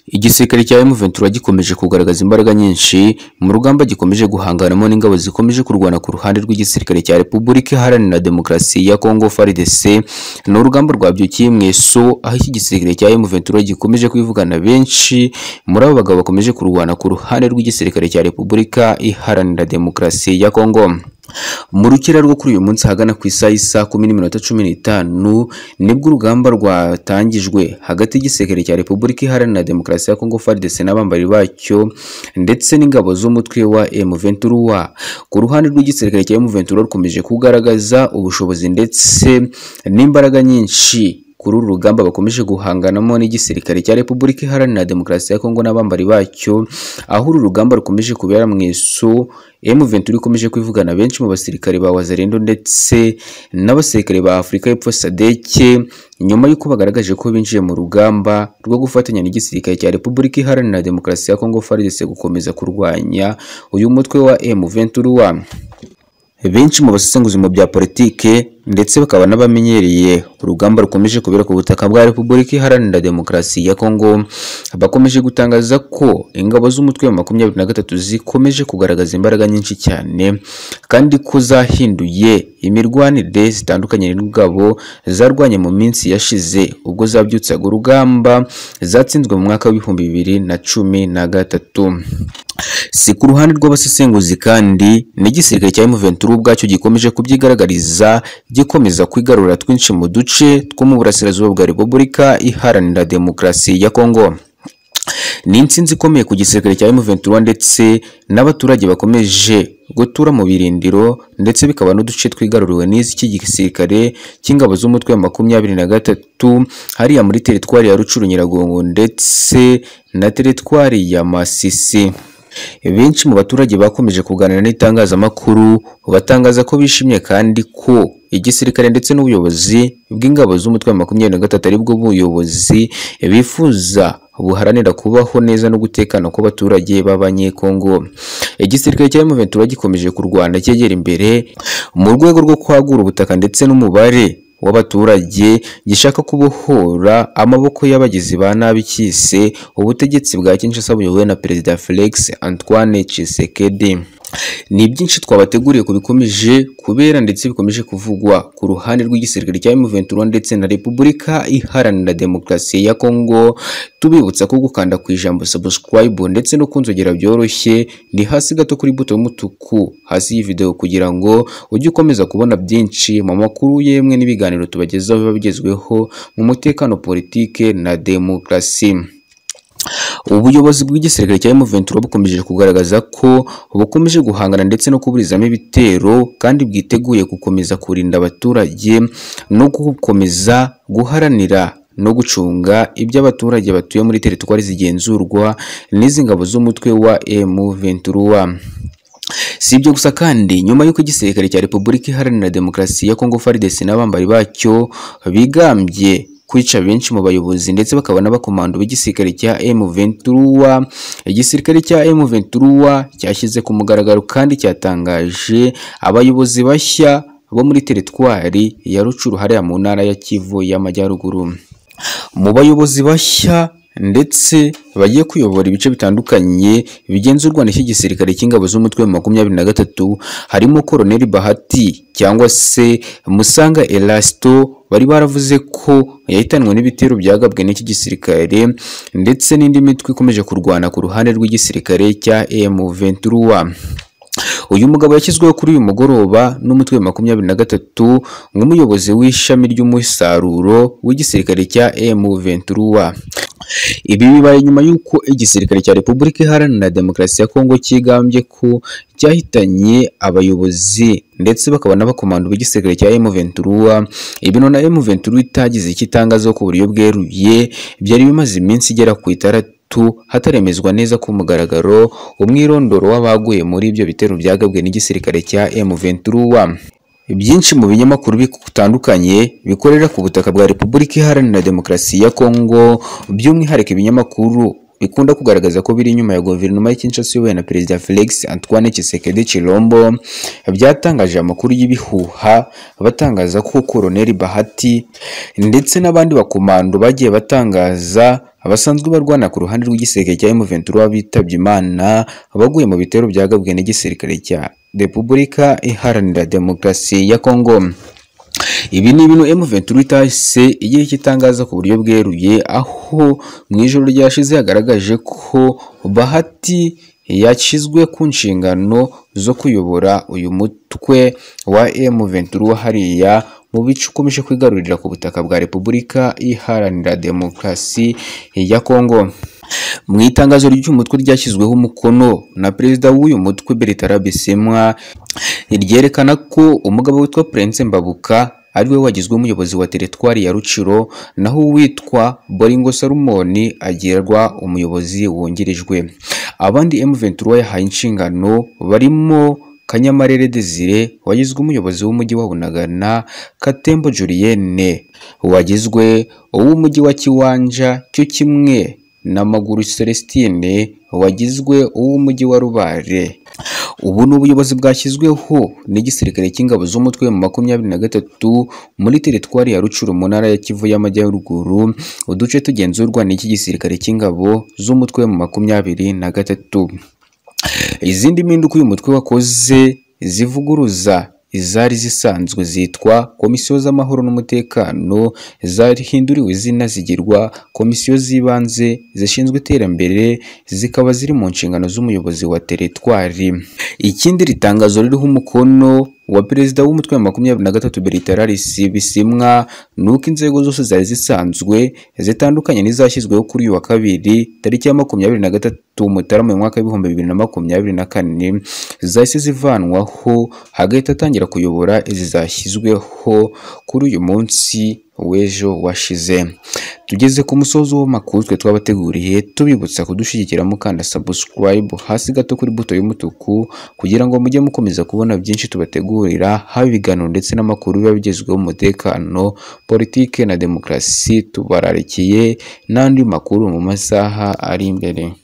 Igisirikare cya M23 gikomeje kugaragaza imbaraga nyinshi mu rugamba gikomeje guhanganamo n'ingabo zikomeje kurwana ku ruhande rw'igisirikare cya Repubulika Iharanira Demokarasi ya Congo FARDC ni urugamba rwabyukiye mu eso aho iki gisirikare cya M23 gikomeje kwivugana benshi muri abo bagabo bakomeje kurwana ku ruhande rw'igisirikare cya Repubulika Iharanira Demokarasi ya Congo mu rukera rwo kuri uyu munsi hagana ku isaha isa kumi n'iminota cumi n'itanu nibwo urugamba rwatangijwe hagati y'igisirikare cya Repubulika Iharanira Demokarasi ya Kongo FARDC n'abambari bacyo ndetse n'ingabo z'umutwe wa M23 ku ruhande rw'igisirikare cya M23 rukomeje kugaragaza ubushobozi ndetse n'imbaraga nyinshi kuri uru rugamba bakomeje guhanganamo n'igisirikare cya Repubulika Iharanira Demokarasi ya Kongo n'abambari bacyo aho uru rugamba rukomeje kubera mu isu M23 ikomeje kwivugana benshi mu basirikare ba Wazalendo ndetse n'abasirikare ba Afurika y'Epfo SADC nyuma y'uko bagaragaje ko binjiye mu rugamba rwo gufatanya n'igisirikare cya Repubulika Iharanira Demokarasi ya Kongo FARDC gukomeza kurwanya uyu mutwe wa M23 benshi mu basesenguzi mu bya politike ndetse bakaba n'abamenyereye urugamba rukomeje kubera ku butaka bwa Repubulika Iharanira Demokarasi ya Kongo bakomeje gutangaza ko ingabo z'umutwe wa makumyabiri na gatatu zikomeje kugaragaza imbaraga nyinshi cyane kandi ko zahinduye imirwanire zitandukanye n'ingabo zarwanye mu minsi yashize ubwo zabyutsaga urugamba zatsinzwe mu mwaka w'ibihumbi bibiri na cumi na gatatu si ku ruhande rw'abasesenguzi kandi n'igisirikare cya M23 ubwacyo gikomeje kubyigaragariza gikomeza kwigarura twinshi mu duce two mu burasirazuba bwa Repubulika Iharanira Demokarasi ya Kongo ni insinzi ikomeye ku gisirikare cya M23 ndetse n'abaturage bakomeje gutura mu birindiro ndetse bikaba n'uduce twigaruriwe n'iki gisirikare cy'ingabo z'umutwe wa makumyabiri na gatatu hariya muri teritwari ya Rucuru Nyiragongo ndetse na teritwari ya Masisi benshi mu baturage bakomeje kuganira n'itangazamakuru batangaza ko bishimye kandi ko igisirikare ndetse n'ubuyobozi bw'ingabo z'umutwe wa makumyabiri na gatatu aribwo buyobozi bifuza buharanira kubaho neza no gutekana kw'abaturage b'abanyekongo igisirikare cya M23 gikomeje kurwana cyegera imbere mu rwego rwo kwagura ubutaka ndetse n'umubare w'abaturage gishaka kubohora amaboko y'abagizi ba nabi cyise ubutegetsi bwa Kinshasa buyobowe na Perezida Felix Antoine Tshisekedi ni byinshi twabateguriye ku bikomeje kubera ndetse bikomeje kuvugwa ku ruhande rw'igisirikare cya M23 ndetse na Repubulika Iharanira Demokarasi ya Kongo tubibutsa ko gukanda ku ijambo subscribe ndetse no kunzogera byoroshye ni hasi gato kuri buto y'umutuku hasi y'ivideo kugira ngo ujye ukomeza kubona byinshi mu makuru yemwe n'ibiganiro tubagezaho biba bigezweho mu mutekano politike na demokarasi ubuyobozi bw'igisirikare cya M23 bukomeje kugaragaza ko bukomeje guhangana ndetse no kuburizamo ibitero kandi bwiteguye gukomeza kurinda abaturage no gukomeza guharanira no gucunga ibyo abaturage batuye muri teritwari zigenzurwa n'izi ngabo z'umutwe wa M23 Si ibyo gusa kandi nyuma y'uko igisirikare cya Repubulika Iharanira Demokarasi ya Kongo FARDC n'abambari bacyo bigambye kwica benshi mu bayobozi ndetse bakaba n'abakomando b'igisirikare cya M23 igisirikare cya M23 cyashyize ku mugaragaro kandi cyatangaje abayobozi bashya bo muri teritwari ya Rucuru hariya mu ntara ya Kivu y'Amajyaruguru mu bayobozi bashya ndetse bagiye kuyobora ibice bitandukanye bigenzurwa n'iki gisirikare cy'ingabo z'umutwe wa makumyabiri na gatatu harimo Koloneli Bahati cyangwa se Musanga Elasto bari baravuze ko yahitanwe n'ibitero byagabwe n'iki gisirikare ndetse n'indi mitwe ikomeje kurwana ku ruhande rw'igisirikare cya M23 uyu mugabo yashyizweho kuri uyu mugoroba n'umutwe wa makumyabiri na gatatu nk'umuyobozi w'ishami ry'umusaruro w'igisirikare cya M23 ibi bibaye nyuma y'uko igisirikare cya Repubulika Iharanira Demokarasi ya Kongo cyigambye ko cyahitanye abayobozi ndetse bakaba n'abakomando b'igisirikare cya M23 ibino na M23 itagize icyo itangaza ku buryo bweruye byari bimaze iminsi igera ku itaratu hataremezwa neza ku mugaragaro umwirondoro w'abaguye muri ibyo bitero byagabwe n'igisirikare cya M23 byinshi mu binyamakuru bitandukanye bikorera ku butaka bwa Repubulika Iharanira Demokarasi ya Kongo by'umwihariko ibinyamakuru ikunda kugaragaza ko biri inyuma ya guverinoma ya Kinshasa iyobowe na Perezida Felix Antoine Tshisekedi Chilombo byatangaje amakuru y'ibihuha batangaza ko Koloneli Bahati ndetse n'abandi bakomando bagiye batangaza abasanzwe barwana ku ruhande rw'igisirikare cya M23 bitabye Imana baguye mu bitero byagabwe n'igisirikare cya Repubulika Iharanira Demokarasi ya Kongo ibi ni ibintu M23 itahise igihe kitangaza ku buryo bweruye aho mu ijoro ryashize yagaragaje ko Bahati yashyizwe ku nshingano zo kuyobora uyu mutwe wa M23 hariya mu bice ukomeje kwigarurira ku butaka bwa Repubulika Iharanira Demokarasi ya Kongo mu itangazo ry'umutwe ryashyizweho umukono na perezida w'uyu mutwe Bertrand Bisimwa ryerekana ko umugabo witwa Prince Mbabuka ariwe wagizwe umuyobozi wa teritwari ya Ruciro naho uwitwa Boringo Salomoni agirwa umuyobozi wungirijwe abandi M23 yahaye inshingano barimo Kanyamarere Desire wagizwe umuyobozi w'umujyi wa Bunagana Katembo Julienne wagizwe uw'umujyi wa Kiwanja cyo kimwe na Maguru Celestine wagizwe uw'umujyi wa Rubare ubu ni ubuyobozi bwashyizweho n'igisirikare cy'ingabo z'umutwe mu makumyabiri na gatatu muri teritwari ya Rucuru mu ntara ya Kivu y'Amajyaruguru uduce tugenzurwa n'iki gisirikare cy'ingabo z'umutwe mu makumyabiri na gatatu izindi mpinduka uyu mutwe wakoze zivuguruza izari zisanzwe zitwa komisiyo z'amahoro n'umutekano zarihinduriwe izina zigirwa komisiyo z'ibanze zishinzwe iterambere zikaba ziri mu nshingano z'umuyobozi wa teritwari ikindi iri tangazo ririho umukono wa perezida w'umutwe wa makumyabiri na gatatu Bertrand Bisimwa ni uko inzego zose zari zisanzwe zitandukanye n'izashyizweho kuri uyu wa kabiri tariki ya makumyabiri na gatatu Mutarama mu mwaka w'ibihumbi bibiri na makumyabiri na kane zahise zivanwaho hagahita atangira kuyobora izi zashyizweho kuri uyu munsi w'ejo washize tugeze ku musozo w'amakuru twe twabateguriye tubibutsa kudushyigikira mukanda subscribe hasi gato kuri buto y'umutuku kugira ngo mujye mukomeza kubona byinshi tubategurira haba ibiganiro ndetse n'amakuru biba bigezweho mu mutekano politike na demokarasi tubararikiye n'andi makuru mu masaha ari imbere